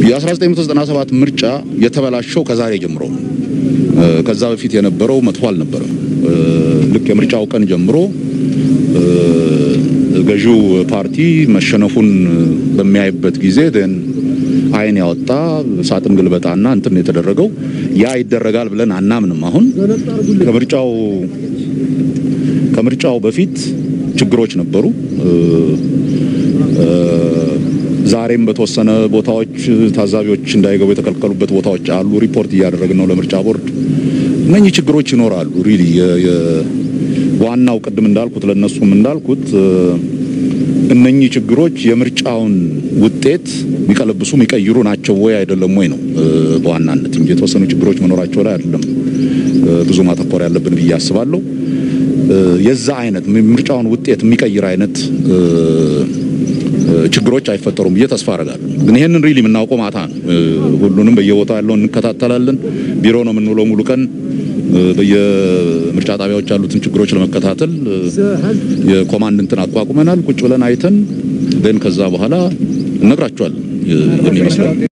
የ1997 ምርጫ የተበላሸው ከዛሬ ጀምሮ ነው። ከዛ በፊት የነበረው መጥፎ አልነበረም። ልክ የምርጫው ቀን ጀምሮ ገዢው ፓርቲ መሸነፉን በሚያይበት ጊዜ ደን አይን ያወጣ ሳጥን ግልበጣና እንትን የተደረገው ያ ይደረጋል ብለን አናምንም። አሁን ከምርጫው ከምርጫው በፊት ችግሮች ነበሩ። ዛሬም በተወሰነ ቦታዎች ታዛቢዎች እንዳይገቡ የተከለከሉበት ቦታዎች አሉ። ሪፖርት እያደረግን ነው ለምርጫ ቦርድ። እነኚህ ችግሮች ይኖራሉ። ሪሊ ዋናው ቅድም እንዳልኩት ለነሱም እንዳልኩት እነኚህ ችግሮች የምርጫውን ውጤት የሚቀለብሱ የሚቀይሩ ናቸው ወይ አይደለም ወይ ነው በዋናነት እንጂ የተወሰኑ ችግሮች መኖራቸው ላይ አይደለም ብዙ ማተኮር ያለብን ብዬ አስባለሁ። የዛ አይነት ምርጫውን ውጤት የሚቀይር አይነት ችግሮች አይፈጠሩም ብዬ ተስፋ አደርጋለሁ። ግን ይሄንን ሪሊ የምናውቀው ማታ ነው። ሁሉንም በየቦታው ያለውን እንከታተላለን። ቢሮ ነው የምንውለው ሙሉ ቀን በየምርጫ ጣቢያዎች ያሉትን ችግሮች ለመከታተል የኮማንድ እንትን አቋቁመናል። ቁጭ ብለን አይተን ደን ከዛ በኋላ እነግራቸዋለን የሚመስለው